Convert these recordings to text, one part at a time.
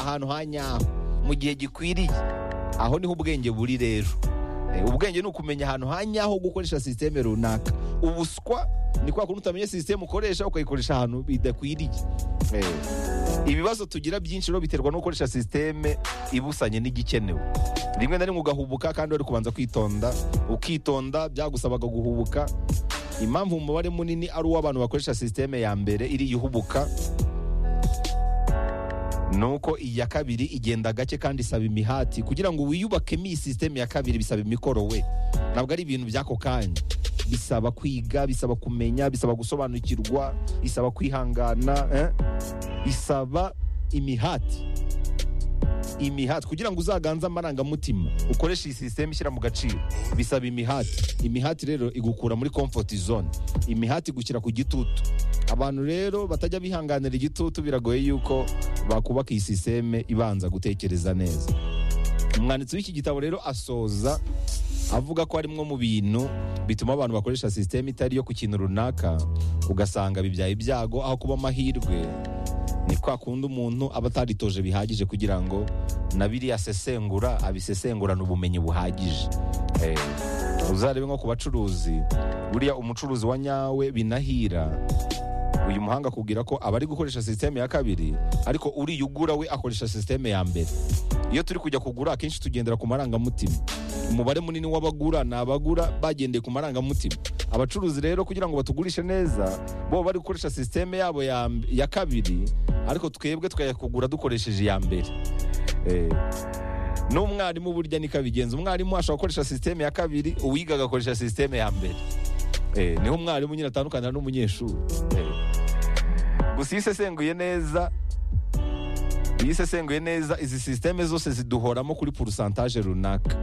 ahantu ha nyaho mu gihe gikwiriye aho niho ubwenge buri rero ubwenge ni ukumenya ahantu ha nyaho gukoresha sisiteme runaka ubuswa ni kwa kuntu utamenya sisiteme ukoresha ukayikoresha ahantu bidakwiriye ibibazo tugira byinshi rero biterwa no gukoresha sisiteme ibusanye n'igikenewe rimwe na rimwe ugahubuka kandi wari kubanza kwitonda ukitonda byagusabaga guhubuka impamvu umubare munini ari uw'abantu bakoresha sisiteme ya mbere iriya ihubuka ni uko iya kabiri igenda gake kandi isaba imihati kugira ngo wiyubakemo iyi sisiteme ya kabiri bisaba imikoro we ntabwo ari ibintu by'ako kanya bisaba kwiga bisaba kumenya bisaba gusobanukirwa bisaba kwihangana bisaba imihati imihati kugira ngo uzaganze amarangamutima ukoreshe iyi sisiteme ishyira mu gaciro bisaba imihati imihati rero igukura muri komfoti zone imihati igushyira ku gitutu abantu rero batajya bihanganira igitutu biragoye yuko bakubaka iyi sisiteme ibanza gutekereza neza umwanditsi w'iki gitabo rero asoza avuga ko harimo mu bintu bituma abantu bakoresha sisiteme itari yo ku kintu runaka ugasanga bibyaye ibyago aho kuba amahirwe ni kwa kundi umuntu aba ataritoje bihagije kugira ngo na biriya asesengura abisesengurane ubumenyi buhagije uzarebe nko ku bacuruzi buriya umucuruzi wa nyawe binahira uyu muhanga akubwira ko abari gukoresha sisiteme ya kabiri ariko uriyugura we akoresha sisiteme ya mbere iyo turi kujya kugura akenshi tugendera ku marangamutima umubare munini w'abagura ni abagura bagendeye ku marangamutima abacuruzi rero kugira ngo batugurishe neza bo bari gukoresha sisiteme yabo ya kabiri ariko twebwe tukajya kugura dukoresheje iya mbere n'umwarimu burya nikabigenza umwarimu ashobora gukoresha sisiteme ya kabiri uwiga agakoresha sisiteme ya mbere niho umwarimu nyine atandukanira n'umunyeshuri gusa iyo isesenguye neza iyo isesenguye neza izi sisiteme zose ziduhoramo kuri porusantaje runaka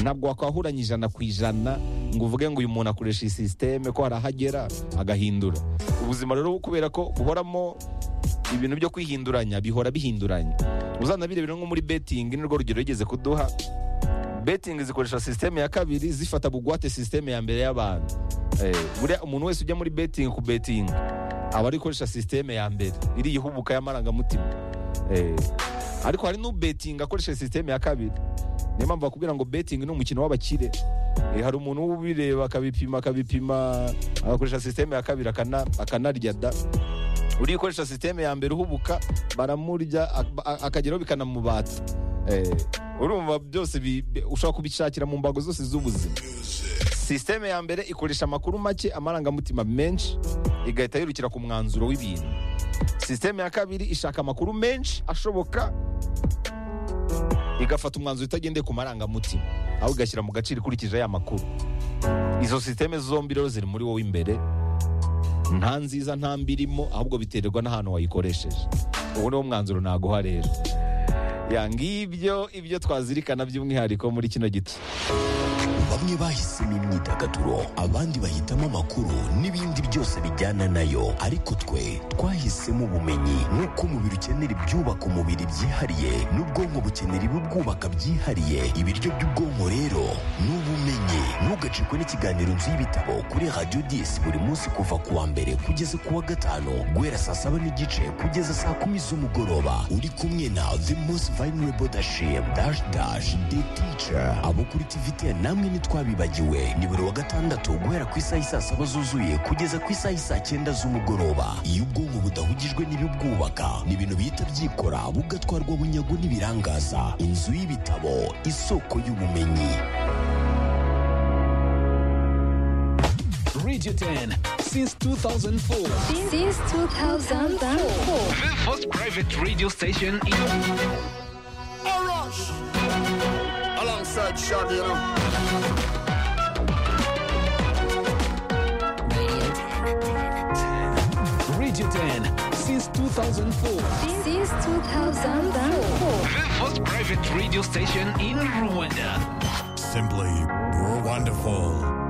ntabwo wakwahuranya ijana ku ijana ngo uvuge ngo uyu muntu akoresha iyi sisiteme ko hari aho agera agahindura ubuzima rero kubera ko buhoramo ibintu byo kwihinduranya bihora bihinduranya uzanabirebera nko muri betingi nirwo rugero rugeze kuduha betingi zikoresha sisiteme ya kabiri zifata bugwate sisiteme ya mbere y'abantu buriya umuntu wese ujya muri betingi ku betingi aba ari gukoresha sisiteme ya mbere iriya ihubuka y'amarangamutima ariko hari n'ubetingi akoresha sisiteme ya kabiri niyo mpamvu bakubwira ngo betingi ni umukino w'abakire hari umuntu ubireba akabipima akabipima agakoresha sisiteme ya kabiri akanarya da uriya ukoresha sisiteme ya mbere uhubuka baramurya akageraho bikanamubata urumva byose ushobora kubishakira mu mbago zose z'ubuzima sisiteme ya mbere ikoresha amakuru make amarangamutima menshi igahita yirukira ku mwanzuro w'ibintu sisiteme ya kabiri ishaka amakuru menshi ashoboka igafata umwanzuro utagendeye ku marangamutima aho igashyira mu gaciro ikurikije aya makuru izo sisiteme zombi rero ziri muri wowe imbere nta nziza nta mbi irimo ahubwo biterwa n'ahantu wayikoresheje ubu niwo mwanzuro naguha rero yangibyo ibyo twazirikana by'umwihariko muri kino gito bamwe bahisemo imyidagaduro abandi bahitamo amakuru n'ibindi byose bijyana nayo ariko twe twahisemo ubumenyi nk'uko umubiri ukenera ibyubaka umubiri byihariye n'ubwonko bukenera ibibwubaka byihariye ibiryo by'ubwonko rero ni ubumenyi ntugacikwe n'ikiganiro nzu y'ibitabo kuri radiyo disi buri munsi kuva ku wa mbere kugeza ku wa gatanu guhera saa saba n'igice kugeza saa kumi z'umugoroba uri kumwe na the most vulnerable dashim dash dash the teacher abo kuri tivitiya namwe ni twabibagiwe ni buri wa gatandatu guhera ku isaha isaa saba zuzuye kugeza ku isaha isaa cyenda z'umugoroba iyo ubwonko budahugijwe n'ibibwubaka ni ibintu bihita byikora bugatwarwa bunyago n'ibirangaza inzu y'ibitabo isoko y'ubumenyi Radio 10 since 2004. Since 2004. The first private radio station in. Orange! Alongside Shaggy, you know. Radio 10 since 2004. Since 2004. The first private radio station in Rwanda. Simply wonderful.